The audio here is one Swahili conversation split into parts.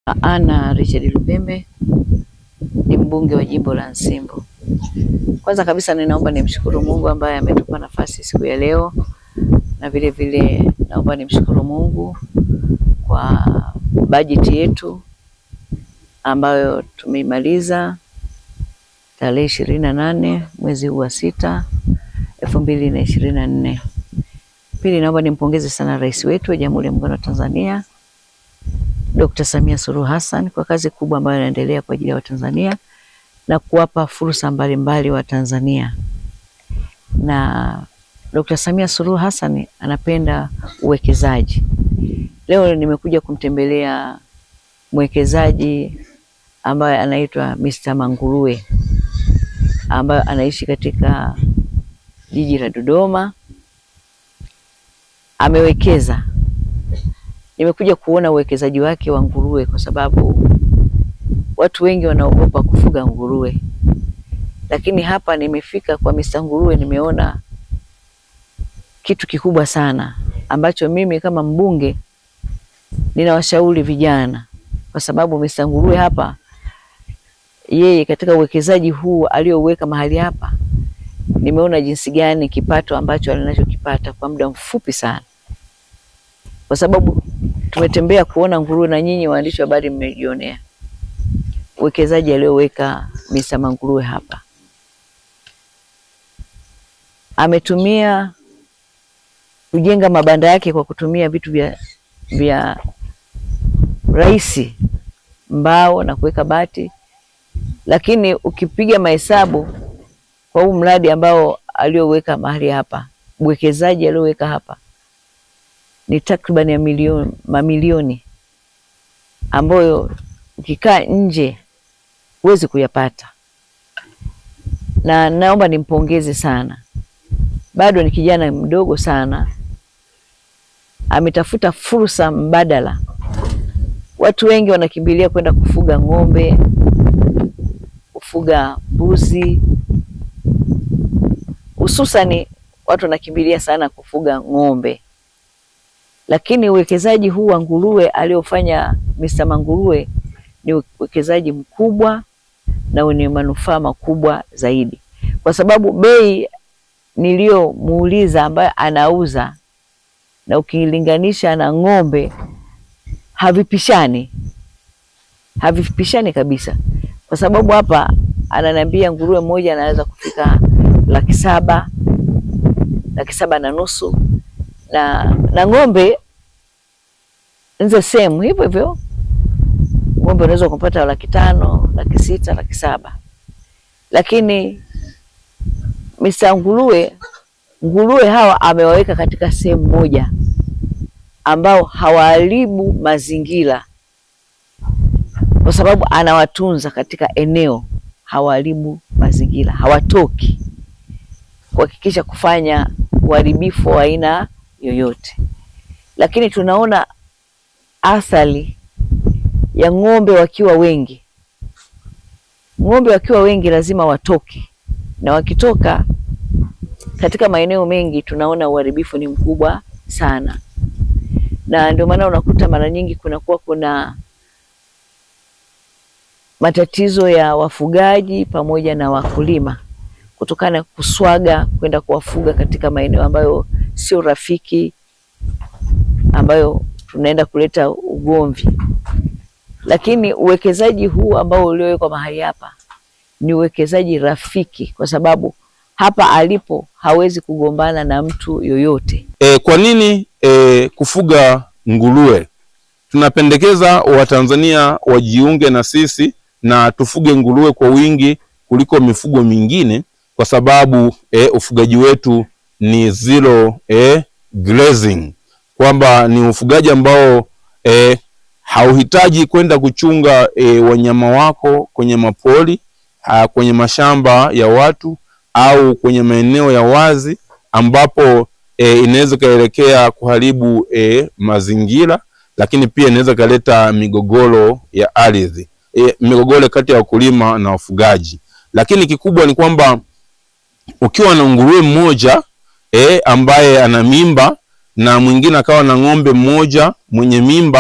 Anna Richard Lupembe ni mbunge wa jimbo la Nsimbo. Kwanza kabisa ninaomba nimshukuru Mungu ambaye ametupa nafasi siku ya leo, na vile vile naomba nimshukuru Mungu kwa bajeti yetu ambayo tumeimaliza tarehe ishirini na nane mwezi huu wa sita elfu mbili na ishirini na nne. Pili, naomba nimpongeze sana rais wetu wa Jamhuri ya Muungano wa Tanzania Dr. Samia Suluhu Hassan kwa kazi kubwa ambayo inaendelea kwa ajili ya Watanzania na kuwapa fursa mbalimbali wa Tanzania. Na Dr. Samia Suluhu Hassan anapenda uwekezaji. Leo nimekuja kumtembelea mwekezaji ambaye anaitwa Mr. Manguruwe ambaye anaishi katika jiji la Dodoma. Amewekeza nimekuja kuona uwekezaji wake wa nguruwe, kwa sababu watu wengi wanaogopa kufuga nguruwe, lakini hapa nimefika kwa Mr. Nguruwe, nimeona kitu kikubwa sana ambacho mimi kama mbunge ninawashauri vijana, kwa sababu Mr. Nguruwe hapa, yeye katika uwekezaji huu aliouweka mahali hapa, nimeona jinsi gani kipato ambacho alinachokipata kwa muda mfupi sana, kwa sababu tumetembea kuona nguruwe na nyinyi waandishi wa habari mmejionea uwekezaji alioweka Mr. Manguruwe hapa. Ametumia kujenga mabanda yake kwa kutumia vitu vya, vya rahisi, mbao na kuweka bati, lakini ukipiga mahesabu kwa huu mradi ambao alioweka mahali hapa, uwekezaji alioweka hapa ni takriban ya milioni mamilioni ambayo ukikaa nje huwezi kuyapata, na naomba nimpongeze sana. Bado ni kijana mdogo sana, ametafuta fursa mbadala. Watu wengi wanakimbilia kwenda kufuga ng'ombe, kufuga mbuzi, hususani watu wanakimbilia sana kufuga ng'ombe lakini uwekezaji huu wa nguruwe aliofanya Mr. Manguruwe ni uwekezaji mkubwa na wenye manufaa makubwa zaidi, kwa sababu bei niliyomuuliza ambayo anauza na ukilinganisha na ng'ombe havipishani, havipishani kabisa, kwa sababu hapa ananiambia nguruwe mmoja anaweza kufika laki saba, laki saba na nusu na na ng'ombe nze sehemu hivyo hivyo, ng'ombe unaweza kupata laki tano, laki sita, laki saba, lakini Mr. Nguruwe, nguruwe hawa amewaweka katika sehemu moja ambao hawaharibu mazingira, kwa sababu anawatunza katika eneo, hawaharibu mazingira, hawatoki kuhakikisha kufanya uharibifu wa aina yoyote, lakini tunaona athari ya ng'ombe wakiwa wengi. Ng'ombe wakiwa wengi lazima watoke, na wakitoka katika maeneo mengi tunaona uharibifu ni mkubwa sana, na ndio maana unakuta mara nyingi kunakuwa kuna matatizo ya wafugaji pamoja na wakulima kutokana na kuswaga kwenda kuwafuga katika maeneo ambayo sio rafiki, ambayo tunaenda kuleta ugomvi. Lakini uwekezaji huu ambao uliowekwa mahali hapa ni uwekezaji rafiki, kwa sababu hapa alipo hawezi kugombana na mtu yoyote. E, kwa nini e, kufuga nguruwe? Tunapendekeza Watanzania wajiunge na sisi na tufuge nguruwe kwa wingi kuliko mifugo mingine kwa sababu e, ufugaji wetu ni zero e, grazing, kwamba ni ufugaji ambao e, hauhitaji kwenda kuchunga e, wanyama wako kwenye mapori ha, kwenye mashamba ya watu au kwenye maeneo ya wazi ambapo e, inaweza ikaelekea kuharibu e, mazingira, lakini pia inaweza ikaleta migogoro ya ardhi e, migogoro kati ya wakulima na wafugaji. Lakini kikubwa ni kwamba ukiwa na nguruwe mmoja e, ambaye ana mimba na mwingine akawa na ng'ombe mmoja mwenye mimba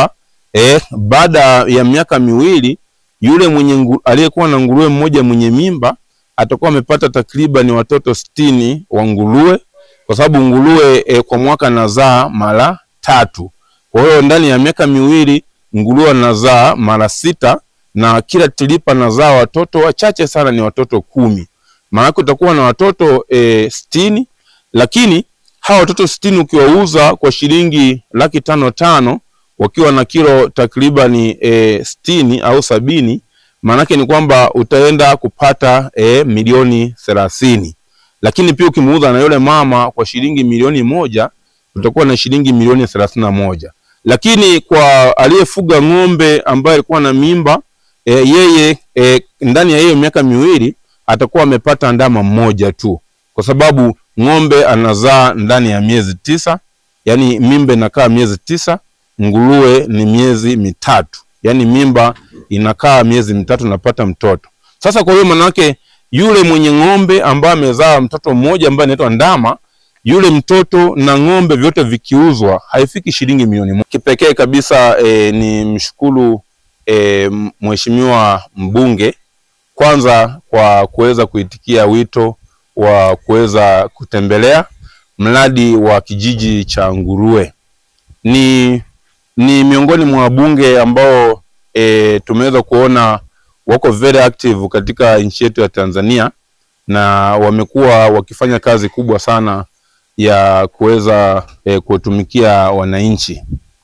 eh, baada ya miaka miwili yule mwenye ngu- aliyekuwa na nguruwe mmoja mwenye mimba atakuwa amepata takriban watoto sitini wa nguruwe, kwa sababu nguruwe eh, kwa mwaka anazaa mara tatu. Kwa hiyo ndani ya miaka miwili nguruwe anazaa mara sita na kila tilipa anazaa watoto wachache sana, ni watoto kumi. Maanake utakuwa na watoto e, sitini, lakini hawa watoto sitini ukiwauza kwa shilingi laki tano tano wakiwa na kilo takribani e, sitini au sabini, maanake ni kwamba utaenda kupata e, milioni thelathini. Lakini pia ukimuuza na yule mama kwa shilingi milioni moja utakuwa na shilingi milioni thelathini na moja. Lakini kwa aliyefuga ng'ombe ambaye alikuwa na mimba e, yeye e, ndani ya hiyo miaka miwili atakuwa amepata ndama mmoja tu, kwa sababu ng'ombe anazaa ndani ya miezi tisa, yani mimba inakaa miezi tisa, nguruwe ni miezi mitatu, yani mimba inakaa miezi mitatu napata mtoto. Sasa kwa hiyo manake yule mwenye ng'ombe ambaye amezaa mtoto mmoja ambaye anaitwa ndama, yule mtoto na ng'ombe vyote vikiuzwa haifiki shilingi milioni moja. Kipekee kabisa e, ni mshukuru e, mheshimiwa mbunge kwanza kwa kuweza kuitikia wito wa kuweza kutembelea mradi wa kijiji cha Nguruwe. Ni, ni miongoni mwa wabunge ambao e, tumeweza kuona wako very active katika nchi yetu ya Tanzania na wamekuwa wakifanya kazi kubwa sana ya kuweza e, kuwatumikia wananchi.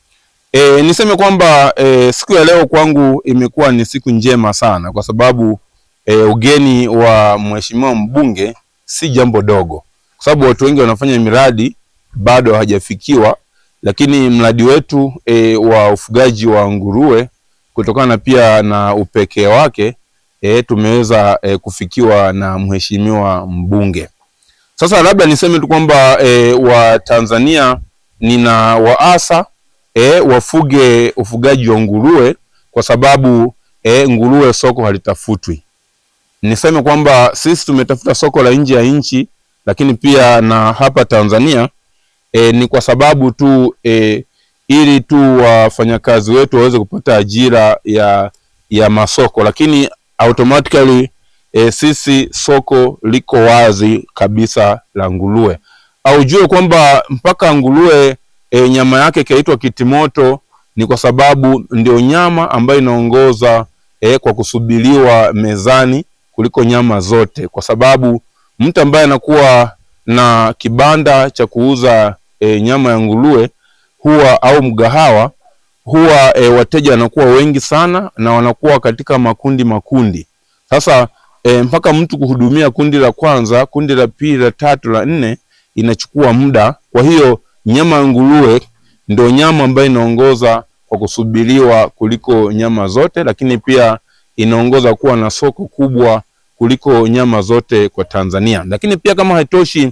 E, niseme kwamba e, siku ya leo kwangu imekuwa ni siku njema sana kwa sababu e, ugeni wa mheshimiwa mbunge si jambo dogo, kwa sababu watu wengi wanafanya miradi bado hawajafikiwa, lakini mradi wetu e, wa ufugaji wa nguruwe kutokana pia na upekee wake e, tumeweza e, kufikiwa na mheshimiwa mbunge. Sasa labda niseme tu kwamba e, Watanzania nina waasa e, wafuge ufugaji wa nguruwe kwa sababu e, nguruwe soko halitafutwi. Niseme kwamba sisi tumetafuta soko la nje ya nchi, lakini pia na hapa Tanzania e, ni kwa sababu tu e, ili tu wafanyakazi wetu waweze kupata ajira ya ya masoko, lakini automatically e, sisi soko liko wazi kabisa la nguruwe. Au jue kwamba mpaka nguruwe e, nyama yake ikaitwa kitimoto ni kwa sababu ndio nyama ambayo inaongoza e, kwa kusubiriwa mezani kuliko nyama zote, kwa sababu mtu ambaye anakuwa na kibanda cha kuuza e, nyama ya nguruwe huwa au mgahawa huwa e, wateja wanakuwa wengi sana na wanakuwa katika makundi makundi. Sasa e, mpaka mtu kuhudumia kundi la kwanza, kundi la pili, la tatu, la nne inachukua muda. Kwa hiyo nyama ya nguruwe ndio nyama ambayo inaongoza kwa kusubiriwa kuliko nyama zote, lakini pia inaongoza kuwa na soko kubwa kuliko nyama zote kwa Tanzania. Lakini pia kama haitoshi,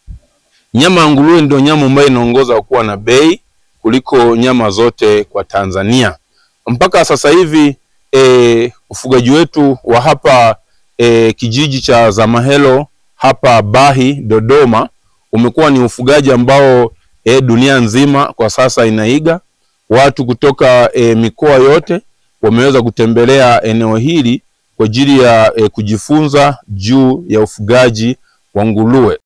nyama ya nguruwe ndio nyama ambayo inaongoza kuwa na bei kuliko nyama zote kwa Tanzania. Mpaka sasa hivi e, ufugaji wetu wa hapa e, kijiji cha Zamahelo hapa Bahi Dodoma umekuwa ni ufugaji ambao e, dunia nzima kwa sasa inaiga. Watu kutoka e, mikoa yote wameweza kutembelea eneo hili kwa ajili ya e, kujifunza juu ya ufugaji wa nguruwe.